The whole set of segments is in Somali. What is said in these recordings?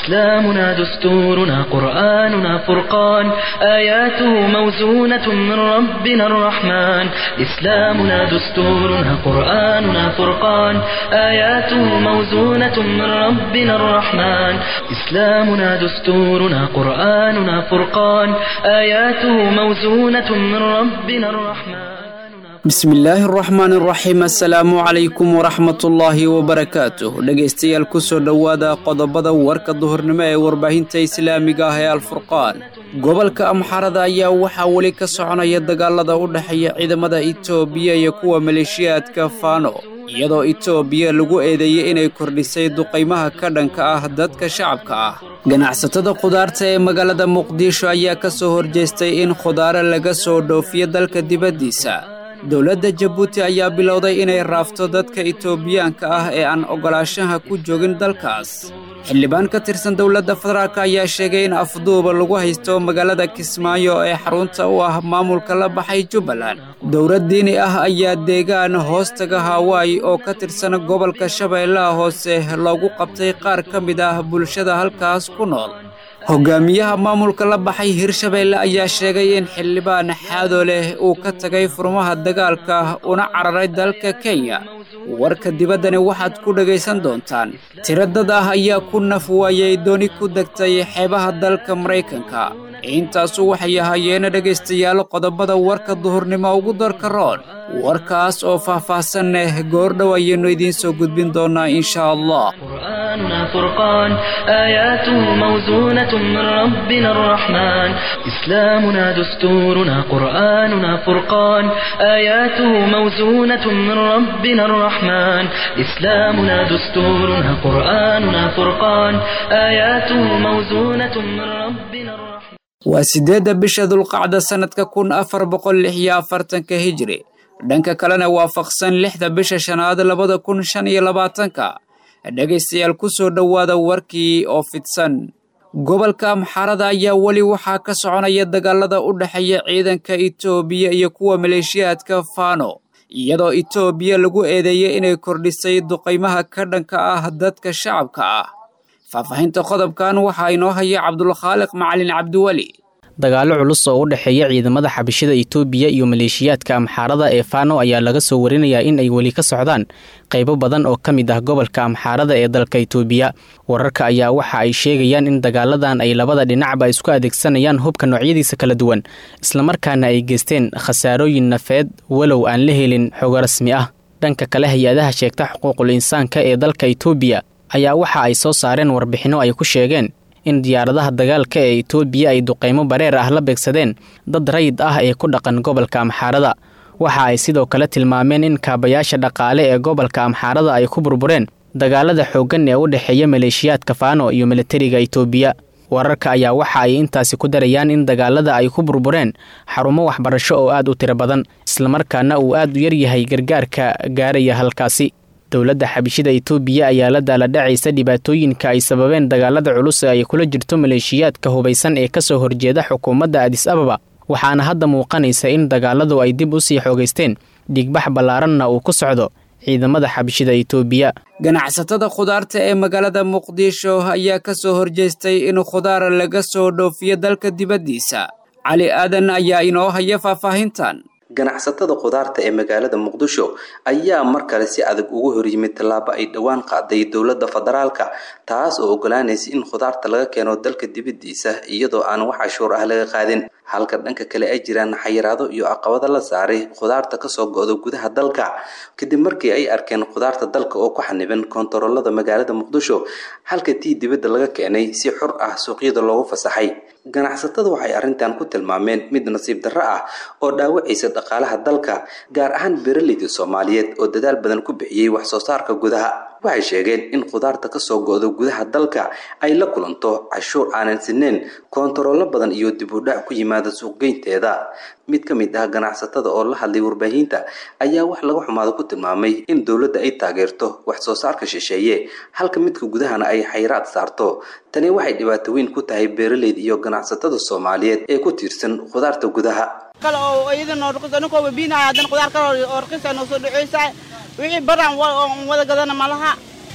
إسلامنا دستورنا قرآننا فرقان آياته موزونة من ربنا الرحمن إسلامنا دستورنا قرآننا فرقان آياته موزونة من ربنا الرحمن إسلامنا دستورنا قرآننا فرقان آياته موزونة من ربنا الرحمن bismillaahi araxmaan araxiim assalaamu calaykum waraxmatullaahi wabarakaatuh dhegaystayaal ku soo dhowaada qodobada warka duhurnimo ee warbaahinta islaamiga ah ee alfurqaan gobolka amxarada ayaa waxaa weli ka soconaya dagaalada u dhexeeya ciidamada itoobiya iyo kuwa maleeshiyaadka faano iyadoo itoobiya lagu eedeeyey inay kordhisay duqaymaha ka dhanka ah dadka shacabka ah ganacsatada khudaarta ee magaalada muqdisho ayaa ka soo horjeestay in khudaare laga soo dhoofiyo dalka dibaddiisa dowladda jabuuti ayaa bilowday inay raafto dadka itoobiyaanka ah ee aan oggolaashaha ku joogin dalkaas xildhibaan ka tirsan dowladda federaalk ayaa sheegay in afduuba lagu haysto magaalada kismaayo ee xarunta u ah maamulka la baxay jubbaland dowlad diini ah ayaa deegaan hoostaga hawaayi oo ka tirsan gobolka shabeellaha hoose loogu qabtay qaar ka mid ah bulshada halkaas ku nool hogaamiyaha maamulka la baxay hirshabeelle ayaa sheegay in xildhibaan xaado leh uu ka tagay furmaha dagaalka una cararay dalka kenya warka dibaddani waxaad ku dhegaysan doontaan tiro dad ah ayaa ku naf waayey dooni ku degtay xeebaha dalka maraykanka intaasu waxay ahaayeen dhegaystayaal qodobada warka duhurnimo ugu darka roon warkaas oo faah-faahsan leh goordhow ayaynu idiin soo gudbin doonaa insha allah قرآننا فرقان آياته موزونة من ربنا الرحمن إسلامنا دستورنا قرآننا فرقان آياته موزونة من ربنا الرحمن إسلامنا دستورنا قرآننا فرقان آياته موزونة من ربنا الرحمن waa siddeedda bisha dulqacda sannadka kun afar boqol lix iyo afartanka hijri dhanka kalena waafaqsan lixda bisha shanaad labada kun shan iyo labaatanka dhegaystayaal ku soo dhowaada warkii oo fidsan gobolka amxarada ayaa weli waxaa ka soconaya dagaalada u dhexeeya ciidanka itoobiya iyo kuwa maleeshiyaadka faano iyadoo itoobiya lagu eedeeyey inay kordhisay duqaymaha ka dhanka ah dadka shacabka ah faahfaahinta qodobkan waxaa inoo haya cabdulkhaaliq macalin cabdiweli dagaallo culus oo u dhexeeya ciidamada xabashida itoobiya iyo maleeshiyaadka amxaarada ee faano ayaa laga soo warinayaa in ay weli ka socdaan qaybo badan oo ka mid ah gobolka amxaarada ee dalka itoobiya wararka ayaa waxa ay sheegayaan in dagaaladan ay labada dhinacba isku adeegsanayaan hubka noocyadiisa kala duwan islamarkaana ay geysteen khasaarooyin nafeed walow aan la helin xogo rasmi ah dhanka kale hay-adaha sheegta xuquuqul insaanka ee dalka itoobiya ayaa waxa ay soo saareen warbixinno ay ku sheegeen in diyaaradaha dagaalka ee itoobiya ay duqaymo bareer ah la beegsadeen dad rayid ah ee ku dhaqan gobolka amxaarada waxa ay sidoo kale tilmaameen in kaabayaasha dhaqaale ee gobolka amxaarada ay ku burbureen dagaalada xooggan ee u dhexeeya maleeshiyaadka faano iyo milatariga itoobiya wararka ayaa waxa ay intaasi ku darayaan in dagaalada ay ku burbureen xarumo waxbarasho oo aad u tiro badan islamarkaana uu aad u yaryahay gargaarka gaaraya halkaasi dowladda xabishida itoobiya ayaa la daaladhacaysa dhibaatooyinka ay sababeen dagaalada culus ee ay kula jirto maleeshiyaadka hubaysan ee kasoo horjeeda xukuumadda adis ababa waxaana hadda muuqanaysa in dagaaladu ay dib u sii xoogaysteen dhigbax ballaaranna uu ku socdo ciidamada xabishida itoobiya ganacsatada khudaarta ee magaalada muqdisho ayaa ka soo horjeestay in khudaar laga soo dhoofiyo dalka dibaddiisa cali aadan ayaa inoo haya faahfaahintan ganacsatada khudaarta ee magaalada muqdisho ayaa mar kale si adag ugu horyimid tallaabo ay dhowaan qaaday dowladda federaalka taas oo ogolaanaysa in khudaarta laga keeno dalka dibaddiisa iyadoo aan wax cashuur ah laga qaadin halka dhanka kale ay jiraan xayiraado iyo caqabado la saaray khudaarta kasoo go-do gudaha dalka kadib markii ay arkeen khudaarta dalka oo ku xaniban koontaroolada magaalada muqdisho halka tii dibadda laga keenay si xur ah suuqyada loogu fasaxay ganacsatada waxay arrintan ku tilmaameen mid nasiib darro ah oo dhaawacaysa dhaqaalaha dalka gaar ahaan beeraleyda soomaaliyeed oo dadaal badan ku bixiyey wax soo saarka gudaha waxay sheegeen in khudaarta kasoo go-do gudaha dalka ay la kulanto cashuur aanan sineen koontaroolo badan iyo dib u dhac ku yimaada suuqgeynteeda mid ka mid ah ganacsatada oo la hadlay warbaahinta ayaa wax laga xumaado ku tilmaamay in dowladda ay taageerto wax soo saarka shisheeye halka midka gudahana ay xayraad saarto tani waxay dhibaato weyn ku tahay beeraleyda iyo ganacsatada soomaaliyeed ee ku tiirsan khudaarta gudaha kale oo iyadana rqis aninkoo biinaya haddana khudaar kale oo rqisa noo soo dhaceysa wixii baraan wada gadana malaha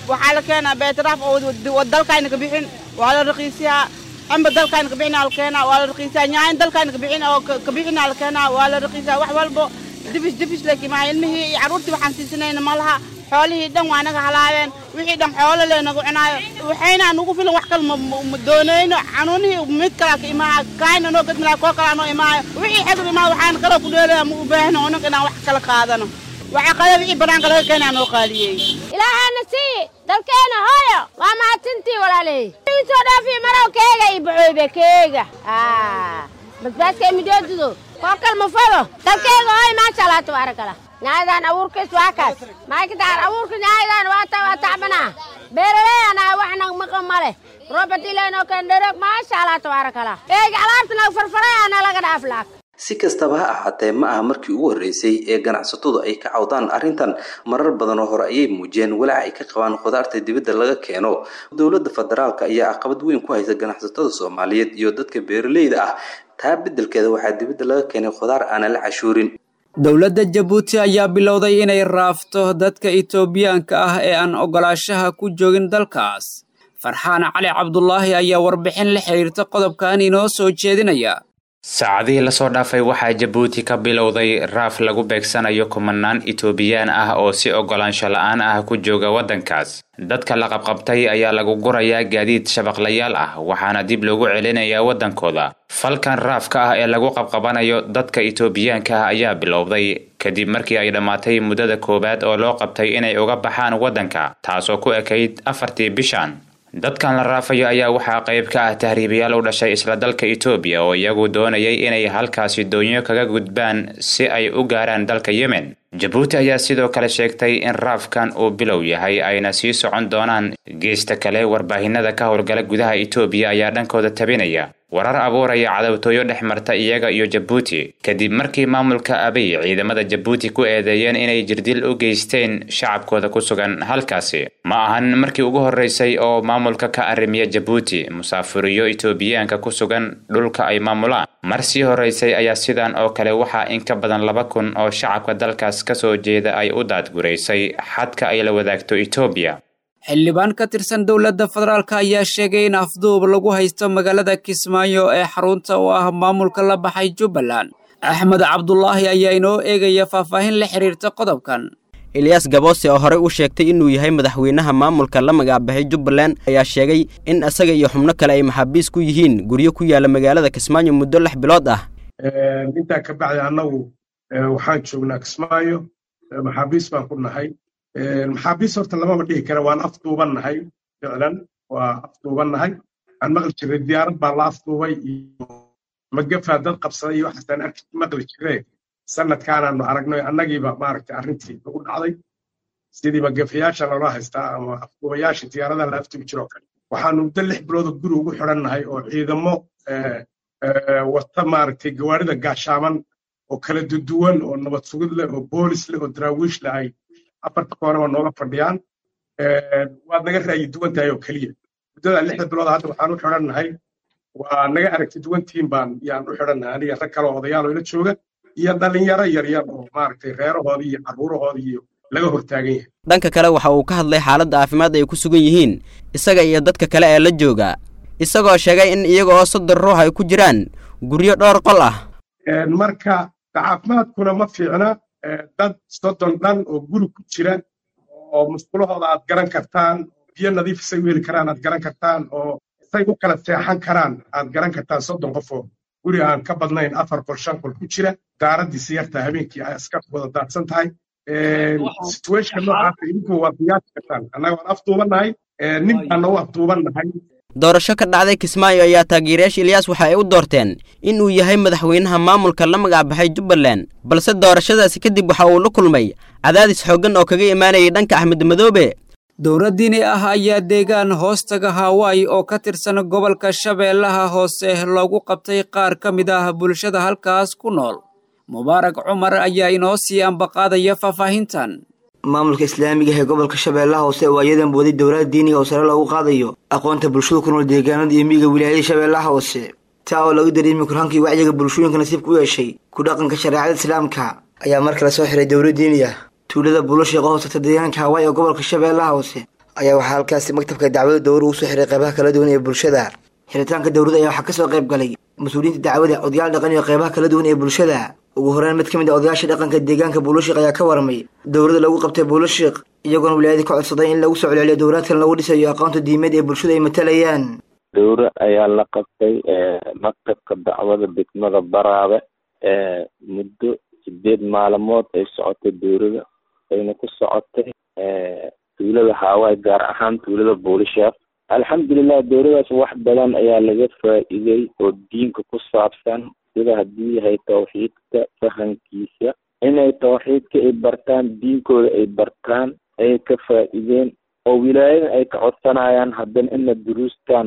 waxaa la keenaa beetaraaf oo dalkayna ka bixin waa la raqiisiyaa amba dalkayna ka bixin la keenaa waa la raqiisiyaa nyaayin dalkayna ka bixin oo ka bixin la keenaa waa la raqiisiyaa wax walbo dibis dibis laakiin maxaa ilmihii iyo carruurtii waxaan siisanayna ma laha xoolihii dhan waa naga halaabeen wixii dhan xoolo lee nagu cunaayo waxayna nugu filan wax kale ma doonayno canuunihii mid kalaa ka imaaya kaayna noo gadmilaa koo kalaa noo imaayo wixii xegr imaa waxaan kaloo ku dheelaya ma u baahno onak inaan wax kala qaadano waxa qada wixii banaanka laga keenaa noo qaaliyey ilaahana sii dalkeena hooyo waa mahadsantii walaaley soo dhaafiyo marow keega iyo bacooybe keega basbaaska midoodudo koo kal ma fado dalkeega hooyo maasha allah tabaarakala nyaayadan abuurkiis waa kaas maaykataan abuurka nyaayadan waa ta waa tacbanaa beeraleeyana waxna maqan male robert ilenoo kandherog maasha allah tabaarakala eega alaabta naga farfarayana laga dhaaf laak si kastaba ha ahaatee ma aha markii ugu horreysay ee ganacsatadu ay ka cawdaan arrintan marar badan oo hore ayay muujiyeen walaac ay ka qabaan khudaarta dibadda laga keeno dowladda federaalka ayaa caqabad weyn ku haysa ganacsatada soomaaliyeed iyo dadka beeraleyda ah taa beddelkeeda waxaa dibadda laga keenay khudaar aanan la cashuurin dowladda jabuuti ayaa bilowday inay raafto dadka itoobiyaanka ah ee aan ogolaashaha ku joogin dalkaas farxaan cali cabdulaahi ayaa warbixin la xiriirta qodobkan inoo soo jeedinaya saacadihii lasoo dhaafay waxaa jabuuti ka bilowday raaf lagu beegsanayo kumanaan itoobiyaan ah oo si ogolaansho la-aan ah ku jooga waddankaas dadka la qabqabtay ayaa lagu gurayaa gaadiid shabaqlayaal ah waxaana dib loogu celinayaa waddankooda falkan raafka ah ee lagu qabqabanayo dadka itoobiyaanka ah ayaa bilowday kadib markii ay dhammaatay muddada koowaad oo loo qabtay inay uga baxaan waddanka taasoo ku ekayd afartii bishan dadkan la raafayo ayaa waxaa qayb ka ah tahriibayaal u dhashay isla dalka etoobiya oo iyagu doonayay inay halkaasi doonyo kaga gudbaan si ay u gaaraan dalka yemen jabuuti ayaa sidoo kale sheegtay in raafkan uu bilow yahay ayna sii socon doonaan geesta kale warbaahinada ka howlgala gudaha etoobiya ayaa dhankooda tabinaya warar abuuraya cadowtooyo dhex marta iyaga iyo jabuuti kadib markii maamulka abiy ciidamada jabuuti ku eedeeyeen inay jirdil u geysteen shacabkooda ku sugan halkaasi ma ahan markii ugu horreysay oo maamulka ka arrimiya jabuuti musaafuriyo itoobiyaanka ku sugan dhulka ay maamulaan mar sii horreysay ayaa sidan oo kale waxaa in ka badan laba kun oo shacabka dalkaas ka soo jeeda ay u daadguraysay xadka ay la wadaagto etoobiya xildhibaan ka tirsan dowladda federaalk ayaa sheegay in afduub lagu haysto magaalada kismaayo ee xarunta u ah maamulka la baxay jubbaland axmed cabdulaahi ayaa inoo eegaya faahfaahin la xiriirta qodobkan eliyas gaboose oo horey u sheegtay inuu yahay madaxweynaha maamulka la magacbaxay jubbaland ayaa sheegay in isaga iyo xubno kale ay maxaabiis ku yihiin guryo ku yaala magaalada kismaayo muddo lix bilood ah intaa ka bacdi annagu waxaan joognaa kismaayo maxaabiis baan ku nahay maxaabiis horta lamaba dhihi kara waan afduuban nahay ficlan waa afduuban nahay waxaan maqli jiray diyaarad baa la afduubay iyo magafaa dad qabsaday iyo waxaasaan arki maqli jiree sanadkaanaanu aragnay annagiiba maaragtay arrintii ugu dhacday sidii magafayaasha loola haystaa ama afduubayaasha diyaaradaha la afduubi jiroo kale waxaanu muddo lix bilooda guri ugu xidhan nahay oo ciidamo wata maaragtay gawaarida gaashaaman oo kala duduwan oo nabad sugid leh oo boolis leh oo daraawiish leh ay afarta koonaba nooga fadhiyaan waad naga ra'yi duwan tahay oo keliya muddada lixda bilood hadda waxaan u xidhan nahay waa naga aragti duwantiin baan yaan u xidhan nahay aniga rag kale oo odayaal oo ila jooga iyo dhalinyaro yaryar oo maaragtay reerahoodii iyo carruurahoodii iyo laga hortaagan yahay dhanka kale waxa uu ka hadlay xaaladda caafimaad ay ku sugan yihiin isaga iyo dadka kale ee la jooga isagoo sheegay in iyaga oo soddon ruux ay ku jiraan guryo dhowr qol ah marka caafimaadkuna ma fiicna dad soddon dhan oo guri ku jira oo musqulahooda aad garan kartaan biyo nadiif isay u heli karaan aad garan kartaan oo isay u kala seexan karaan aad garan kartaan soddon qof oo guri aan ka badnayn afar qol shan qol ku jira daaraddiisa yartaa habeenkii ay iska wada daadsan tahay situationka noocaasa idinku waa qiyaasi kartaan annaga waan afduubannahay nin baana u afduubannahay doorasho ka dhacday kismaayo ayaa taageerayaasha ilyaas waxa ay u doorteen in uu yahay madaxweynaha maamulka la magacbaxay jubbaland balse doorashadaasi kadib waxa uu la kulmay cadaadis xooggan oo kaga imaanayay dhanka axmed madoobe dowladdiini ah ayaa deegaan hoostaga hawaayi oo ka tirsan gobolka shabeellaha hoose loogu qabtay qaar ka mid ah bulshada halkaas ku nool mubaarak cumar ayaa inoo sii ambaqaadaya faahfaahintan maamulka islaamiga ee gobolka shabeellaha hoose oo ayadan booday dowlada diiniga oo sare loogu qaadayo aqoonta bulshada ku nool deegaanada iyo miyiga wilaayada shabeellaha hoose taa oo lagu dareemi kurhankii wacyiga bulshooyinka nasiibka u yeeshay ku dhaqanka shareecada islaamka ayaa mar kale soo xiray dowla diini ah tuulada buulo sheeqo hoosata deegaanka hawaai ee gobolka shabeellaha hoose ayaa waxaa halkaasi maktabka dacwada dowra ugu soo xiray qeybaha kala duwan ee bulshada xiritaanka dowladda ayaa waxaa kasoo qayb galay mas-uuliyiinta dacwada odayaal dhaqan iyo qeybaha kala duwan ee bulshada ugu horeyn mid ka mid a odayaasha dhaqanka deegaanka buulashiik ayaa ka warmay dowladda lagu qabtay buulashiik iyagoona wilaayadii ka codsaday in lagu soo celceliyo dowlaadkan lagu dhisayo aqoonta diimeed ee bulshada ay matalayaan dowra ayaa la qabtay maktabka dacwada degmada baraabe muddo sideed maalmood ay socotay dowlada ayna ku socotay tuulada haawaay gaar ahaan tuulada buulisheek alxamdulilah dowladaas wax badan ayaa laga faa'iiday oo diinka ku saabsan sida haddii yahay tawxiidka fahankiisa inay tawxiidka ay bartaan diinkooda ay bartaan ay ka faa'iideen oo wilaayada ay ka codsanayaan haddana ina duruustan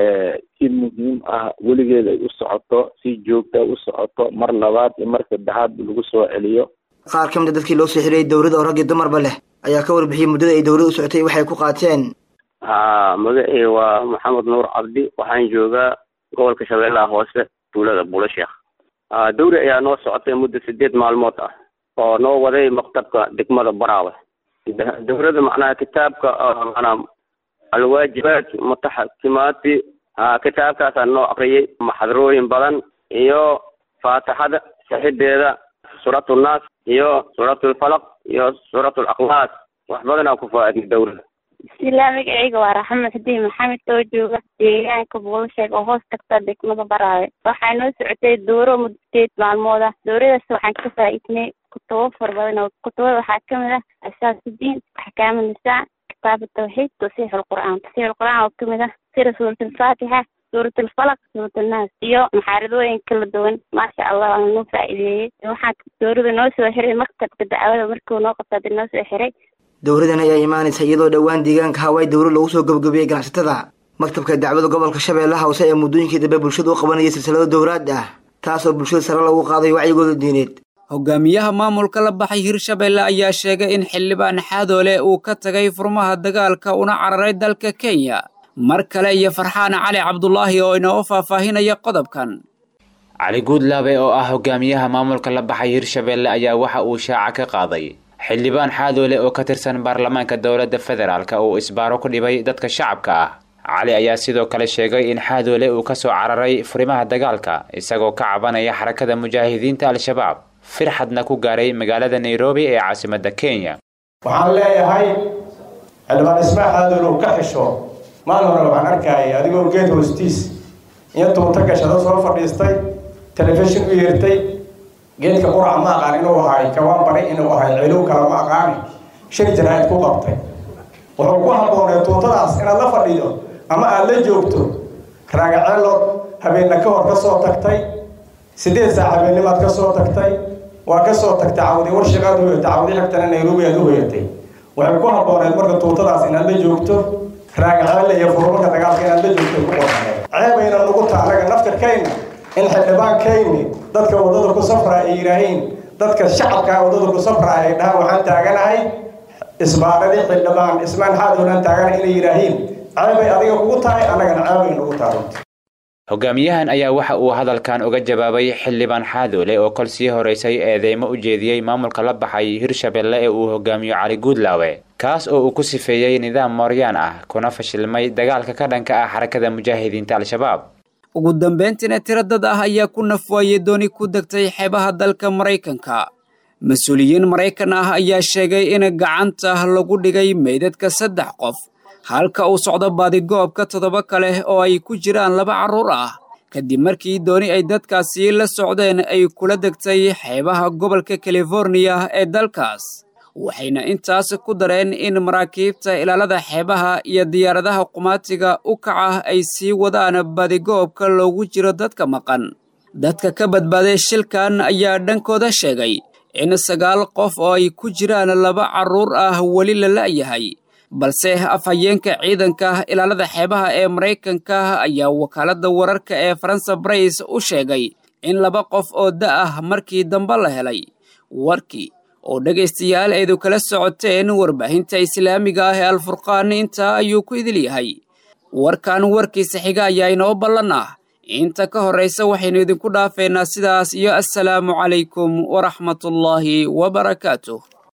si muhiim ah weligeed ay u socoto si joogta u socoto mar labaad iyo mar saddexaad lagu soo celiyo qaar ka mid a dadkii loo soo xiriyay dowladda oo rag iyo dumarba leh ayaa ka warbixiyey muddada ay dowladda u socotay waxay ku qaateen ha magacii waa maxamed nuur cabdi waxaan joogaa gobolka shabeellaha hoose tuulada buulasheekh dowri ayaa noo socotay muddo sideed maalmood ah oo noo waday maktabka degmada baraawe dowladda macnaha kitaabka manaa alwaajibaat mutaxakimaati kitaabkaasaan noo akriyay maxadarooyin badan iyo faatixada saxideeda suuratulnaas iyo suuratulfalaq iyo suuratulakhlaas wax badanaa ku faa-idnay dowladda bismillah magacayga waa raxmed xadiin maxamed oo jooga deegaanka buulasheeg oo hoos tagta degmada baraawe waxaa noo socotay dooro muddo sideed maalmood ah dooradaas waxaan ka faa-iidnay kutubo fara badan oo kutubada waxaa kamid ah asaasudiin axkaam nisaa kitaab tawxiid tasiix lqur'aan tasiix lqur'aan oo kamid ah sida suurat alfaatixa suurat alfalaq suurat annaas iyo maxaaradooyin kala duwan maasha allah waana noo faa-iideeyey waxaan doorada noo soo xiray maktabka dacwada markuu noo qabta hadii noo soo xiray dowladan ayaa imaanaysa iyadoo dhowaan deegaanka hawaay dowla lagu soo gabagabeeyey ganacsatada maktabka dacwada gobolka shabeellaha hoose ee muddooyinkii dambe bulshada u qabanayay silsilado dowraad ah taasoo bulshada sare lagu qaadayo wacyigooda diineed hogaamiyaha maamulka la baxay hirshabeelle ayaa sheegay in xildhibaan xaadoole uu ka tagay furmaha dagaalka una cararay dalka kenya mar kale iyo farxaan cali cabdulaahi oo inoo faahfaahinaya qodobkan cali guudlaabe oo ah hogaamiyaha maamulka la baxay hirshabeelle ayaa waxa uu shaaca ka qaaday xildhibaan xaadoole oo ka tirsan baarlamaanka dowladda federaalk uu isbaaro ku dhibay dadka shacabka ah cali ayaa sidoo kale sheegay in xaadoole uu kasoo cararay furimaha dagaalka isagoo ka cabanaya xarakada mujaahidiinta al-shabaab firxadna ku gaaray magaalada nairobi ee caasimadda kenya waxaan leeyahay xildhibaan ismaa xaadoole uu ka xisho maalin hore waxaan arkayay adigoo geed hoostiis iyo tuunta gashado soo fadhiistay telefishin u yeertay geedka quraca ma aqaan inuu ahay kawaan bari inuu ahay cilow kale ma aqaani shir jaraa'id ku qabtay wuxuu ku habboonay tuuntadaas inaad la fadhido ama aad la joogto raagaceelood habeenna ka hor ka soo tagtay sideed saac habeennimaad ka soo tagtay waa ka soo tagtay cawdi warshiqaad u hoyatay cawdi xigtana nairobi aad u hoyatay waxay ku habbooneed marka tuuntadaas inaad la joogto raagaceelle iyo furumarka dagaalka inaad la joogto ku qornayd ceebayna nugu ta anaga naftirkayna in xildhibaankayni dadka waddada ku safraa ay yidhaahiin dadka shacabkaa waddada ku safraa ay dhahaan waxaan taaganahay isbaaradii xildhibaan ismaan xaadoolaan taaganahay inay yidhaahiin ceebay adiga kugu tahay annagana ceebay nugu tahay hogaamiyahan ayaa waxa uu hadalkan uga jawaabay xildhibaan xaadoole oo kol sii horeysay eedeymo u jeediyey maamulka la baxay hirshabelle ee uu hogaamiyo cali guudlaawe kaas oo uu ku sifeeyey nidaam mooryaan ah kuna fashilmay dagaalka ka dhanka ah xarakada mujaahidiinta al-shabaab ugu dambeyntiina tiro dad ah ayaa ku nafwaayey dooni ku degtay xeebaha dalka maraykanka mas-uuliyiin maraykan ah ayaa sheegay in gacanta lagu dhigay meydadka saddex qof halka uu socdo baadigoobka toddoba kale oo ay ku jiraan laba carruur ah kadib markii dooni ay dadkaasi la socdeen ay kula degtay xeebaha gobolka californiya ee dalkaas waxayna intaas ku dareen in maraakiibta ilaalada xeebaha iyo diyaaradaha qumaatiga u kaca ay sii wadaan badigoobka loogu jiro dadka maqan dadka ka badbaaday shilkan ayaa dhankooda sheegay in sagaal qof oo ay ku jiraan laba carruur ah weli la la'yahay balse afhayeenka ciidanka ilaalada xeebaha ee maraykanka ayaa wakaaladda wararka ee faransa brays u sheegay in laba qof oo da ah markii dambe la helay warkii oo dhegaystayaal aydu kala socoteen warbaahinta islaamiga ah ee alfurqaan intaa ayuu ku idil yahay warkan warkiisa xiga ayaa inoo ballan ah inta ka horraysa waxaynu idinku dhaafeynaa sidaas iyo assalaamu calaykum waraxmatullaahi wabarakaatuh